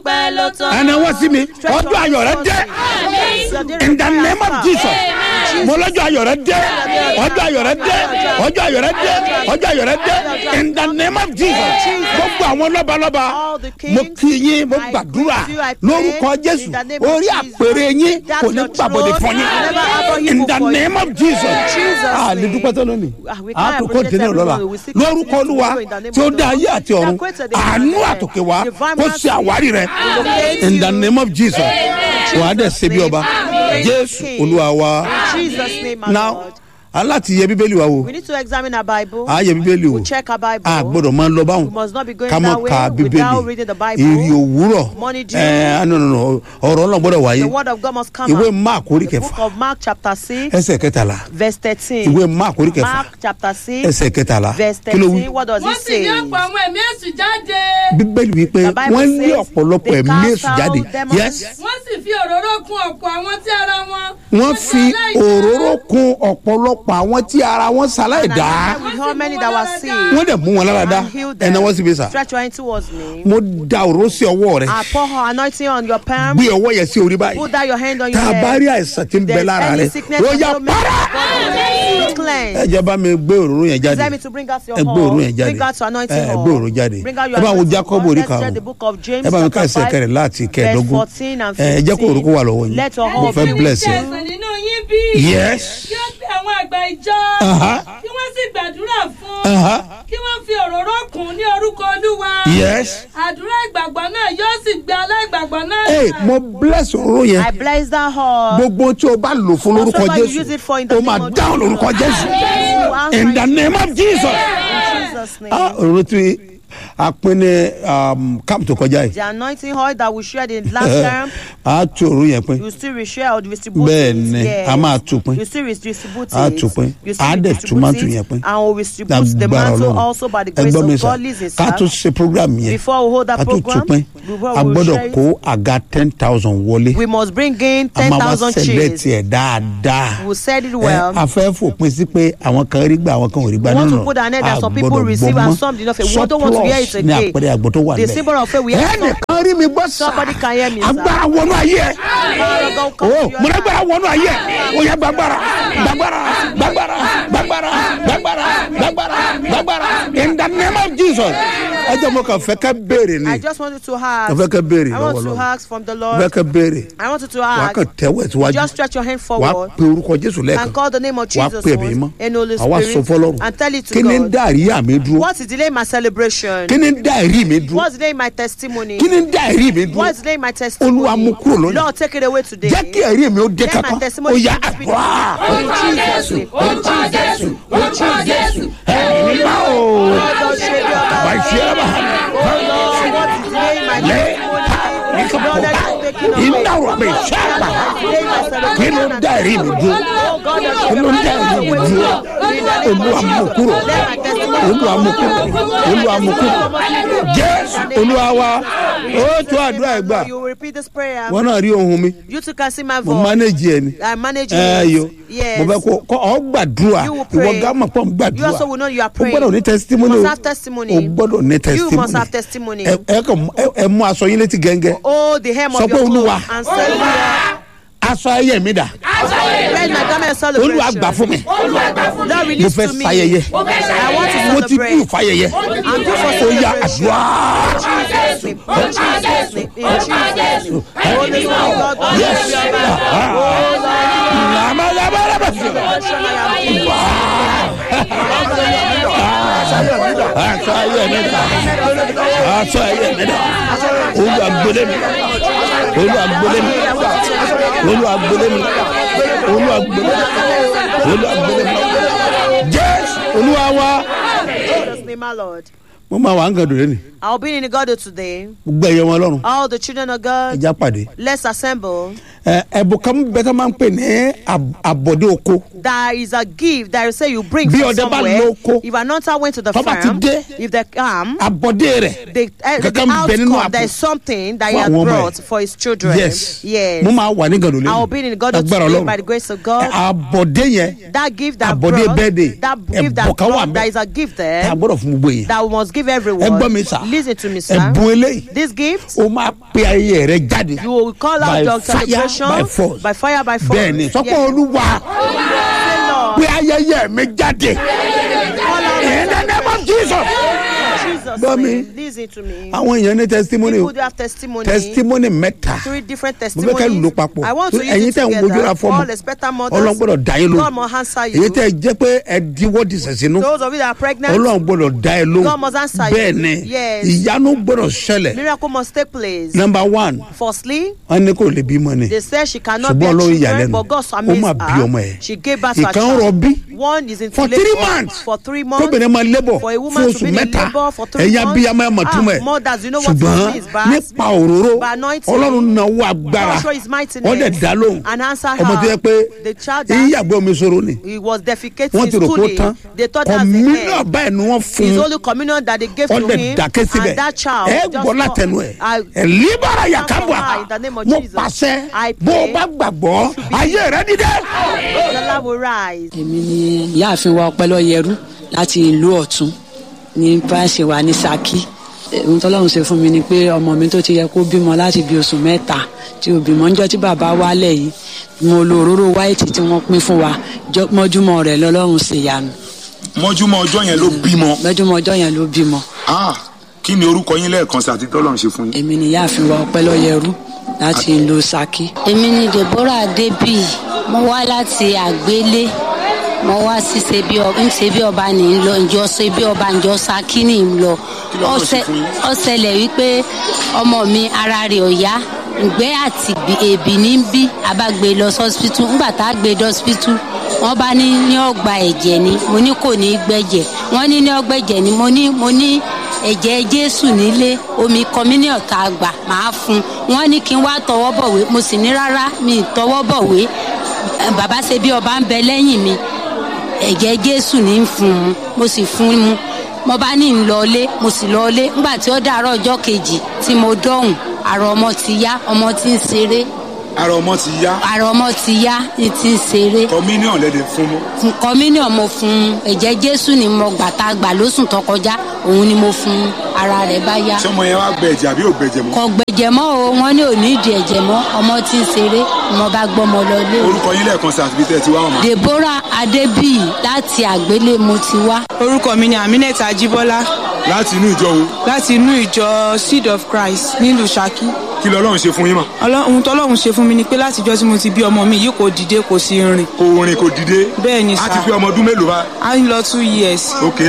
ọpẹ́ ló tán. ẹni wọ́n sí mi ọjọ́ ayọ̀ rẹ dé in the name of jesus mo lọ́jọ́ ayọ̀ rẹ dé ọjọ́ ayọ̀ rẹ dé ọjọ́ ayọ̀ rẹ dé ọjọ́ ayọ̀ rẹ dé in the name of jesus gbogbo àwọn lọ́balọ́ba mo kí yín mo gbàdúrà lórúkọ jésù orí àpèrè yín kò ní gbàbọ̀dé fún yín in the name of jesus a lè dúpẹ́ tó lónìí a tó kó dènà lọ́la lórúkọ olúwa tí ó dá ayé àti ọ̀run àánú àtòkè wá kó ṣe àwárí rẹ in the name of jesus wàá dẹ̀ ṣe bí ọba jésù olúwa wa Jesus' name, my now Lord. aláti yẹ bíbélì wa wo We need to examine our Bible. a yẹ bíbélì o We check our Bible. a gbọ́dọ̀ máa lọ báwọn We must not be going ká that mọ̀ way ká without reading the bíbélì Bible. èrè òwúrọ̀ Morning dew. ẹ no no no ọ̀rọ̀ náà gbọ́dọ̀ wáyé The word of God must come ìwé out. mark orí The book kẹfà of Mark chapter 6, ẹsẹ̀ kẹtàlá verse 13. ìwé mark orí kẹfà Mark chapter 6, ẹsẹ̀ kẹtàlá verse kí ló wí 13. What does wọ́n it sì say? ní ọ̀pọ̀ àwọn ẹ̀mí èṣù jáde. bíbélì wípé The Bible wọ́n lé says ọ̀pọ̀lọpọ̀ they ẹ̀mí cast èṣù out jáde demons. yes wọ́n sì fi òróró kun ọ̀pọ̀ àwọn tí ara wọn. wọ́n fi òróró kun ọ̀pọ̀lọpọ̀ àwọn tí ara wọn ṣaláì And dá I with how many that were sick wọ́n dẹ̀ mú wọn lára dá and healed them. ẹ̀nà wọ́n sì bí sà Stretch your hand towards me. mo da òróró sí ọwọ́ rẹ I pour her anointing on your palm. gbé ọwọ́ yẹn sí orí báyìí Put down your hand on tá your a bá head. rí àìsàn tí ń bẹ There's lára any rẹ sickness ó that yà will make para you ẹ cleanse. jẹ́ bá mi gbé òróró yẹn jáde Tell me to bring out your ẹ gbé òróró yẹn hall. jáde Bring out your anointing ẹ hall. gbé òróró jáde Bring out ẹ your bá wo anointing jacob hall. orí Let's read karùn-ún the book of James ẹ bá mi ká chapter ẹsẹ̀ five, kẹrẹ̀ láti verse kẹẹ̀ẹ́dógún 14 and ẹ jẹ́ kó 15. òróró wà lọ́wọ́ yín Let your mo hall fẹ́ be bless Tí yín ẹ̀sán nínú yín bí. yes kí ó pe àwọn àgbà ìjọ. Aha. kí wọ́n sì gbàdúrà fún. Aha. kí wọ́n fi òróró kún ní orúkọ olúwa. yes àdúrà ìgbàgbọ́ náà yóò sì gbé aláìgbàgbọ́ náà. ẹ mo bless òróró yẹn I bless that hall. gbogbo tí o bá lò fún lórúkọ Whatsoever you use jésù it for in the o name máa of dáhùn Jesus. lórúkọ jésù You answer in the it name of jesus in Jesus' name. ah òróró tí a pín ní um, camp tó kọjá yìí The anointing oil that we shared in last term, a tú òróró yẹn pín you still reshare or distribute Bẹ́ẹ̀ it. ni, Yes. a máa tú pín. You still distribute A it. tú pín. You still A dẹ̀ tú distribute mantle it. yẹn pín. And we will distribute the lágbára mantle ọlọ́run also by the ẹ grace gbọ́ mi of sà God. Listen, ká tó sir. ṣe program yẹn Before we hold that ká tó tú program, pín before a we gbọ́dọ̀ share it, kó àga ten thousand wọlé we must bring in a máa wá 10,000 select chairs. ẹ̀ dáadáa We said it ẹ well. a fẹ́ fòpin sí pé àwọn kan rí gbà àwọn kan ò rí gbà We want nínú to put an end that a some people gbọ́dọ̀ receive gbọ́ and mọ́. some did not. We don't want to hear it Surplus ní again. àpẹẹrẹ àgbọ̀ tó wà The nílẹ̀ symbol of faith we have ẹnìkan rí mi gbọ́ sà Somebody can hear me, sir. agbára wọnú ayé ẹ Power of God come o to your mo life. lágbára wọnú ayé ẹ o yẹ gbàgbára gbàgbára gbàgbára gbàgbára gbàgbára gbàgbára gbàgbára in the name of jesus ẹ jẹ́ mo kàn fẹ́ kẹ́ béèrè ni I just wanted to ask. mo fẹ́ kẹ́ béèrè I lọ́wọ́ want to lọ́wọ́ ask from the mo fẹ́ Lord. kẹ́ béèrè I want you to wàá ask. kàn tẹ́wọ́ ẹ̀ síwájú Just stretch your hand wàá forward pe orúkọ jésù lẹ́ẹ̀kan and call the name of wàá Jesus pe ẹ̀mí mọ́ and Holy àwa sọ Spirit fọlọ́run and tell it kí to ni ń God. dá àríyá mi dúró What is delaying my celebration? kí ni ń dá ẹ̀rí mi dúró What's delaying my testimony? kí ni ń dá ẹ̀rí mi dúró What's delaying my Olúwa testimony? mú kúrò lónìí. Lord, take it away today. jẹ́ kí ẹ̀rí mi ó dé Let my kankan ó testimony yá be àdúrà In Jesus' name. orúkọ jésù orúkọ jésù ẹ̀rí mímọ́ o Lord, shake your bàbá body. ìṣe ẹ̀ bá hàn Oh Lord, what is delaying my lẹ́ testimony? ní Lord, that kọ́kọ́ is taking away. iná rọ̀ mi ṣe àgbà Delaying my kí ló celebration ń dá ẹ̀rí mi dúró Oh God, that kí ló ń dá ẹ̀rí mi dúró olúwa mú kúrò olúwa mú kúrò olúwa mú kúrò jésù olúwa wa ó tó àdúrà ẹ̀ gbà You will repeat this prayer. wọn náà rí ohun mi You too can see my mo voice. manage ẹ ni I manage ẹ it. yo Yes. mo fẹ́ kó kó ọ gbàdúrà You will pray. ìwọ gámà pọ̀ ń You gbàdúrà also will know you are o praying. gbọ́dọ̀ ní testimony You o must have testimony. o gbọ́dọ̀ ní testimony You must have testimony. ẹ ẹ kàn ẹ ẹ mú aṣọ yín létí gẹ́ngẹ́ Oh, the hem Sọ of pé your Olúwa. clothes and say, Lord, aṣọ ayé mi dà Where's my garment celebration? olúwa gbà fún mi Lord, mo release fẹ́ to me. fayẹyẹ I want to mo ti celebrate. dùn fayẹyẹ I'm due for ó yá celebration. àdúrà In Jesus' name. In Jesus' name. In Jesus' name. Holy Spirit, God, God, Yes. bless your life. Oh, Lord, làmàlàmàlàmà God, show me how to aṣọ ayé mi dà aṣọ ayé mi dà olúwa gbélé mi olúwa gbélé mi olúwa gbélé mi olúwa gbélé mi olúwa gbélé mi jésù olúwa wa In Jesus' name, my Lord. mo máa wà ń gàdùn lẹ́nu I'll be in the God today. gbogbo ẹ̀yẹ wọn lọ́rùn All the children of God, ẹja pàdé let's assemble ẹ ẹbùn kan bẹ tó máa ń pè ní ab- àbọ̀dé oko There is a gift that you say you bring Bí from ọdẹ bá somewhere. lóko, If an hunter went to the tó bá ti farm, dé, if they come, àbọ̀dé rẹ̀ the, uh, the kankan bẹ nínú outcome, àpò there is something that he fún had àwọn ọmọ ẹ̀. brought for his children. yes Yes. mo máa wà ní gàdúrà I will be in God agbára today ọlọ́run by the grace of God. àbọ̀dé yẹn that gift that Àbọ̀dé brought, birthday, that gift that ẹ̀bùn kan wà brought, ńbẹ̀. there is a gift there tá a gbọ́dọ̀ fún gbogbo yẹn that we must give ẹ everyone. gbọ́ mi sà Listen to me, sir. ẹ̀bùn eléyìí This gift, ó máa pe ayé rẹ jáde you will call by out your fire celebration by force by fire by force. bẹ́ẹ̀ ni sọ́kọ́ Yes. olúwa Say, Lord, pe ayẹyẹ mi jáde call out in the name of Jesus. Jesus' Gbọ́ mi. name. Listen to me. àwọn èèyàn ní testimony o People do have testimony. testimony mẹ́ta Three different mo fẹ́ kẹ́ testimonies. lò papọ̀ I want to use ẹ̀yin it tẹ̀ ń wojú ra together. fọ́ọ̀mù All expectant mothers. ọlọ́run gbọ́dọ̀ dá yín God lóhùn must answer you. èyí tẹ̀ jẹ́ pé ẹ diwọ́ di sẹ̀sínú Those of you that are pregnant, ọlọ́run gbọ́dọ̀ dá ẹ lóhùn God must answer you. bẹ́ẹ̀ ni Yes. ìyanu gbọ́dọ̀ ṣẹlẹ̀ miracle must take place. number one Firstly, wọ́n ní kò lè bímọ ni they said she cannot ṣùgbọ́n bear ọlọ́run children, ìyàlẹ́nu but God ó amazed máa bí ọmọ her. ẹ̀ She gave birth to a ìkan child. rọbí One is in for labor three months for three months. kóbìnrin máa lébọ̀ For a fún woman to oṣù be in mẹ́ta labor for three ẹ̀yin months. abiyamọ ẹ̀ mọ̀ Ah, túmọ̀ ẹ̀ mothers, you know what it ṣùgbọ́n means, but nípa òróró by anointing, ọlọ́run náwó agbára God show his mightiness wọ́n dẹ̀ dá lóhùn and answer ọmọ tó yẹ her. pé The child that- ìyàgbẹ́ omi sọ̀rọ̀ ni He was defecating wọ́n ti rò kó stooling. tán They thought that's the kọ̀mílíọ̀ end. báyìí ni wọ́n fún His un only communion that they gave to wọ́n dẹ̀ him, dákẹ́ síbẹ̀ and that child ẹ just gbọ́ látẹnu ẹ̀ I- ẹ̀ líbára yàkábọ̀ her in the name of mo Jesus. pàṣẹ I bó o pray bá gbàgbọ́ ayé rẹ dídẹ́. the Lord will rise. èmi ni ìyáàfin wa ọpẹlọyẹrú láti ìlú ọ̀tún ní báṣẹ wa ní saki ohun tọ́lọ́run ṣe fún mi ni pé ọmọ mi tó ti yẹ kó bímọ láti bí oṣù mẹ́ta tí ò bímọ ńjọ́ tí bàbá wálẹ̀ yìí mo lo òróró wáìtì tí wọ́n pín fún wa jọ- mọ́júmọ́ rẹ̀ lọ́lọ́run ṣe yanu mọ́júmọ́ ọjọ́ yẹn ló bímọ. mọ́júmọ́ ọjọ́ yẹn ló bímọ Ah, kí ni orúkọ yín lẹ́ẹ̀kan sí àti tọ́lọ́run ṣe fún yín. èmi ni ìyáàfin wa ọpẹlọyẹrú láti ìlú saki. èmi ni deborah adébí mo wá láti àgbélé mo wá sí ṣe bí ọba ń ṣe bí ọba ní í lọ ǹjọ́ ṣe bí ọba ǹjọ́ saki ní í lọ Kí ló lọ sí Ó ṣẹ- fún yín? ó ṣẹlẹ̀ wípé ọmọ mi ara rẹ̀ ò yá ìgbẹ́ àti ìbí- èbì ní í bí a bá gbé e lọ sọ́sibítù ńgbà tá a gbé e dọ́sibítù wọ́n bá ní ní ọgbà ẹ̀jẹ̀ ni mo ní kò ní í gbẹ̀jẹ̀ wọ́n ní ní ọgbà ẹ̀jẹ̀ ni mo ní mo ní ẹ̀jẹ̀ jésù nílé omi kọmínìọ̀ tá a gbà máa fún un wọ́n ní kí n wá tọwọ́ bọ̀wé mo sì ní rárá mi ì tọwọ́ bọ̀wé Eh, bàbá ṣe bí ọba ń bẹ lẹ́yìn mi ẹ̀jẹ̀ jésù ní í fún un mo sì fún un mo bá ní ń lọlé mo sì lọlé nígbà tí ó dàárọ̀ ọjọ́ kejì tí mo dọ̀hùn àrò ọmọ ti yá ọmọ ti ń ṣeré ara ọmọ ti yá àrò ọmọ ti yá ní ti ń ṣeré communion lẹ́dẹ̀ fún mọ́. fún kọmínìọ̀ mo fún un ẹ̀jẹ̀ jésù ni mo gbà tá a gbà lóṣù tó kọjá òun ni mo fún un ara rẹ̀ bá yá ṣé ọmọ yẹn wá gbẹ ẹ̀jẹ̀ àbí ò gbẹ̀jẹ̀ mọ́. kò gbẹ̀jẹ̀ mọ́ o wọ́n ní òní ìdí ẹ̀jẹ̀ mọ́ ọmọ ti ń ṣeré mo bá gbọ́mọ lọ lé o. orúkọ yín lẹ́ẹ̀kan sí àti bí tẹ́ ẹ ti wá wọn. deborah adébíyì láti àgbélé mo ti wá. orúkọ mi ni aminat ajibola láti inú ìjọ wo láti inú ìjọ seed of christ nílùú saki kí lọ́lọ́run ṣe fún yín mọ̀. Ọlọ́- ohun tọ́lọ́run ṣe fún mi ni pé látijọ́ tí mo ti bí ọmọ mi yìí kò dìde kò sí rìn kò rìn kò dìde. Bẹ́ẹ̀ ni a sà. ti fi ọmọ ọdún mélòó bá. a ń lọ two years ok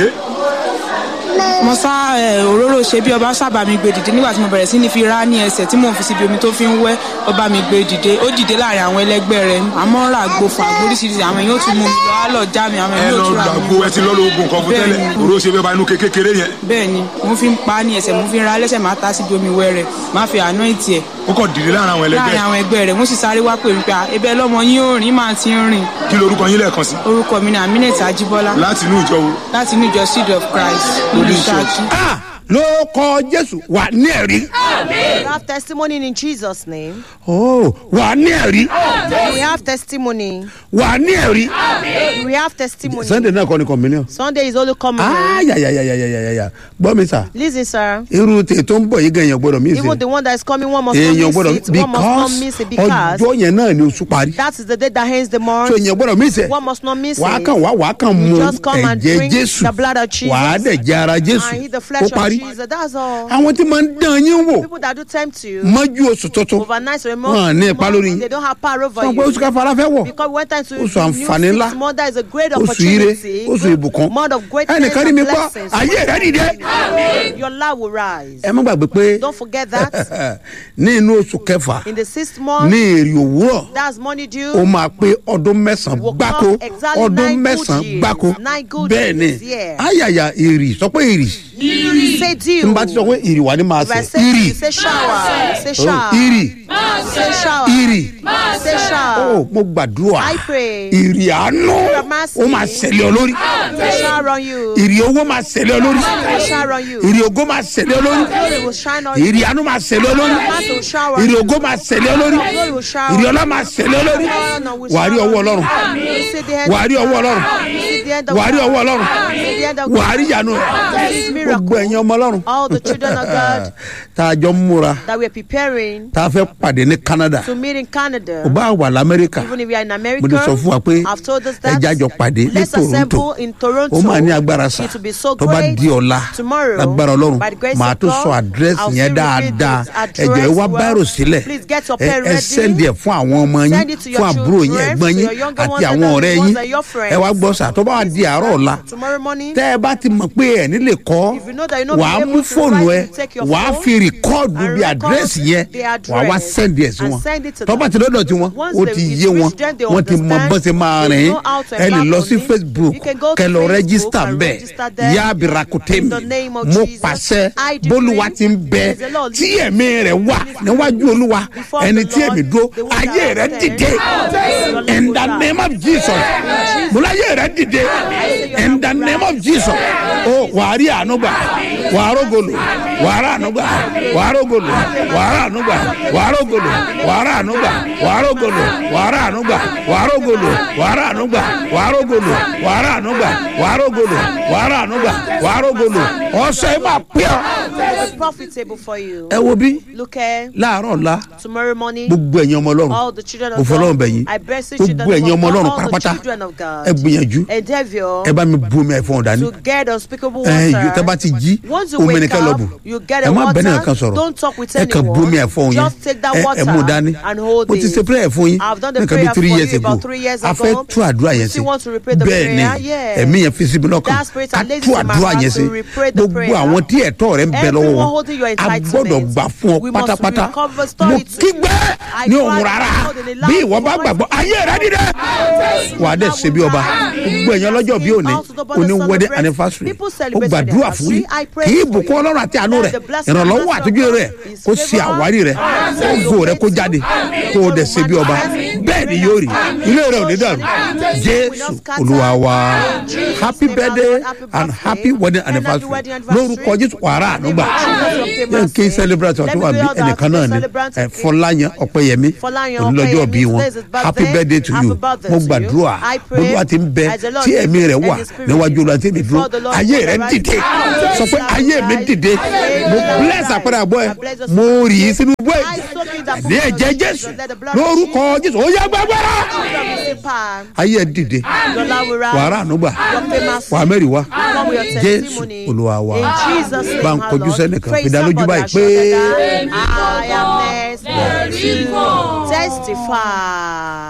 mo sá ẹ, òróró ṣe bí ọba sábà mi gbé dìde nígbà tí mo bẹ̀rẹ̀ sí ní fi rá ní ẹsẹ̀ tí mò ń fi síbi omi tó fi ń wẹ́ ọba mi gbé dìde ó dìde láàrin àwọn ẹlẹgbẹ́ rẹ̀ àmọ́ ra àgbo fún àgbo oríṣiríṣi àwọn èèyàn ó tún mú mi lọ á lọ já mi àwọn ẹ èèyàn lọ ó tún ra mi gbàgbó ẹ ti lọ́ lo oògùn kan fún tẹ́lẹ̀ Bẹ́ẹ̀ni. òró ṣe bẹ́ẹ̀ bá inú kékeré yẹn bẹ́ẹ̀ ni mo fi ń pa á ní ẹsẹ̀ mo fi ń ra lẹ́sẹ̀ máa ta síbi omi wẹ́ rẹ̀ máa fi àná ìtì ẹ̀ ó kàn dìde láàrin àwọn ẹlẹgbẹ́ láàrin àwọn ẹgbẹ́ rẹ̀ wọ́n sì sáré wá pè mí pé "Ah, ebe lọ́mọ yín ò rìn máa ti ń rìn kí lorúkọ yín lẹ́ẹ̀kan sí. orúkọ mi ni aminat ajibola láti inú ìjọ wo. láti inú ìjọ seed of christ nílùú ṣáàkì. Ah, ló kọ jésù wà ní ẹ̀rí We have testimony in Jesus' name. Oh, wà ní ẹ̀rí We have testimony. wà ní ẹ̀rí We have testimony. sunday náà kọ́ ni communion. Sunday is only coming. ayayayayayaya gbọ́ mi sà Listen, sir. irú tè tó ń bọ̀ yìí gan èèyàn gbọ́dọ̀ mí Even sí the one that is coming, one must not èèyàn miss gbọ́dọ̀ it. One must not miss it because because ọjọ́ yẹn náà ni oṣù parí that is the day that ends the month. so èèyàn gbọ́dọ̀ mí sẹ̀ One must not miss wàá it. kàn wá wàá kàn You mu just come and ẹ̀jẹ̀ drink jésù the blood of Jesus wàá dẹ̀ jẹ ara jésù And eat the ó flesh of parí Jesus. That's all. àwọn tí máa ń dán yín wò People that do tempt you mọ́jú oṣù tuntun overnight Wọn ní ipa lórí yín. they don't have power over sọ pé oṣù you. káfárá fẹ́ wọ̀ Because we went into Oṣù the àǹfààní new ńlá. six month, that is a great oṣù ire opportunity. oṣù ìbùkún Month of greatness ẹnìkan rí mi and gbọ́ blessings. ayé rẹ̀ dìde Your life will rise. ẹ má gbàgbé pé Don't forget that. ní inú oṣù kẹfà In the sixth month, ní èrè òwúrọ̀ that's money due. ó máa pé ọdún mẹ́sàn-án Will gbáko come exactly ọdún nine good mẹ́sàn-án years. gbáko Nine good bẹ́ẹ̀ ni years, yeah. ayàyà èrì sọ pé èrì Say tí due. n bá ti sọ pé èrì wà ní máa If I sẹ̀ say èrì you say shower, you say Oh, shower. èrì Say shower. ìrì Say ó shower. mo gbàdúrà I pray. ìrì àánú ó máa ṣẹlẹ̀ ọ lórí Say shower on you. ìrì owó máa ṣẹlẹ̀ ọ lórí Say shower on you. ìrì ògo máa ṣẹlẹ̀ ọ lórí Glory will shine on you. ìrì àánú máa ṣẹlẹ̀ ọ lórí Master will shower on ìrì you. ògo máa ṣẹlẹ̀ ọ lórí Glory will shower ìrì on ọlá máa ṣẹlẹ̀ ọ lórí you. wàá rí ọwọ́ ọlọ́run You see the end wàá rí ọwọ́ ọlọ́run You see the end of wàá rí ọwọ́ ọlọ́run You see the end of wàá rí ìyanu This rẹ̀ miracle. gbogbo ẹ̀yin ọmọ ọlọ́run All the children of God tá a jọ ń múra that we're preparing tá a fẹ́ pàdé ní Canada to meet in Canada. ò bá wà lamẹ́ríkà Even if we are in mo America, ní sọ fún wa pé I've told us that. ẹja jọ pàdé ní Let's Toronto assemble in Toronto. ó máa ní agbára sá It will be so tó bá great. di ọ̀la Tomorrow, lágbára ọlọ́run by the grace màá of tó God, sọ àdírẹ́sì I'll yẹn still repeat dáadáa it. Address ẹ̀jọ̀ ẹ wá well. báírò sílẹ̀ Please get your ẹ pen ẹ ready. sẹ́ndì ẹ̀ fún àwọn ọmọ yín Send it to your fún àbúrò yín children, ẹ̀gbọ́n to yín your younger àti ones àwọn and ọ̀rẹ́ the ones yín that are your friends. ẹ wá gbọ́ sà tó bá wà di àárọ̀ ọ̀la Tomorrow morning, tẹ́ ẹ bá ti mọ̀ pé ẹ̀ nílé kọ́ If you know that you're not wàá able mú to fóònù write, ẹ you take your wàá phone fi rìkọ́ọ̀dù and bí record àdírẹ́sì yẹn the wàá wá address sẹ́ndì ẹ̀ sí and wọn send it to tó bá them. ti lọ́dọ̀ tí wọn Once ó they- ti it's yé wọn reached them, they wọ́n ti mọ understand. bọ́n ṣe máa They rìn know how to ẹ lè lọ embark sí on it. Facebook You can go to kẹ lọ Facebook rẹ́gísítà and bẹ́ẹ̀ register there. yá abirakute In mi the name of mo Jesus, pàṣẹ I decree bólúwa ti ń bẹ as the Lord tí lives ẹ̀mí rẹ̀ wà níwájú olúwa Before ẹni the tí Lord, èmi dúró the one ayé that rẹ̀ stands. dìde Your in life the will name of Jesus mo láyé rẹ̀ dìde in the name of Jesus o wàá rí àánú gbà wàá rógolo wàá rà àánú gbà wàá rógolo wàá rà àánú gbà wàá rógolo wàá rà àánú gbà wàá rógolo wàá rà àánú gbà wàá rógolo wàá rà àánú gbà wàá rógolo wàá rà àánú gbà wàá rógolo wàá rà àánú gbà wàá rógolo ọ̀sẹ̀ máa pẹ́ ọ́. It's profitable for you. ẹ wo bí Look at láàárọ̀ ọ̀la tomorrow morning. gbogbo ẹ̀yin ọmọ ọlọ́run All the children mo of fọlọ́run God. bẹ̀ yín I bless the children gbogbo ẹ̀yin of ọmọ God. ọlọ́run All the pátápátá children of God. ẹ gbìyànjú Endeavor ẹ bá mi bu omi ẹ̀fọn dání to get unspeakable ẹ yìí water. tẹ́ bá ti jí Once you omi wake nìkan lọ up, bù you get ẹ a má bẹ́ẹ̀ nìkan water. sọ̀rọ̀ Don't talk with ẹ kàn bu omi anyone. ẹ̀fọn yín Just take that ẹ ẹ water mú dání and hold mo ti it. ṣe prayer fún yín I've done the nǹkan bí prayer three for years you ago about three years a fẹ́ ago. tú àdúrà You yẹn sí still want to repeat the bẹ́ẹ̀ ni prayer? Yeah. ẹ̀mí yẹn fi síbi lọ́kàn That spirit ká and lays tú it in my àdúrà heart yẹn to sí repeat the gbogbo prayer. àwọn tí ẹ̀tọ́ rẹ̀ ń bẹ lọ́wọ́ Everyone wọn holding your a entitlement. gbọ́dọ̀ gbà fún ọ We must pátápátá recover mo story to kígbẹ́ I ní cried òun rárá aloud in a bí loud ìwọ bá voice. gbàgbọ́ ayé rẹ dídẹ wà á dẹ̀ ṣe bí ọba gbogbo ẹ̀yàn lọ́jọ́ bí òní òní wedding anniversary ó gbàdúrà fún yín kí ìbùkún ọlọ́run àti àánú rẹ̀ ìrànlọ́wọ́ àtúnjú rẹ̀ kó ṣe àwárí rẹ̀ kó go rẹ̀ kó jáde kó o dẹ̀ ṣe bí ọba bẹ́ẹ̀ ni yóò rí ilé rẹ̀ ò ní dàrú jésù olúwa wa happy birthday and happy wedding anniversary lórúkọ jésù wàrà ànúgbà yẹn kí celebrate ọtún wà bí ẹnìkan náà ni ẹ fọláyàn ọpẹyẹmí onílọ́jọ́ bí wọn happy birthday to you mo gbàdúrà olúwa ti ń bẹ tí ẹ̀mí rẹ̀ wà níwájú olúwa tí èmi dúró ayé rẹ̀ dìde sọ pé ayé mi dìde mo bless àpẹẹrẹ àbọ̀ ẹ mo rì í sínú bọ́ ẹ̀ ní ẹ̀jẹ̀ jésù lórúkọ jésù ó yá gbàgbára ayé ẹ dìde wàrà ànúgbà wà mẹ́rin wá jésù olúwa wa bá ń kọjú sẹ́nìkan fi dá lójú báyìí pé. I am next to testify.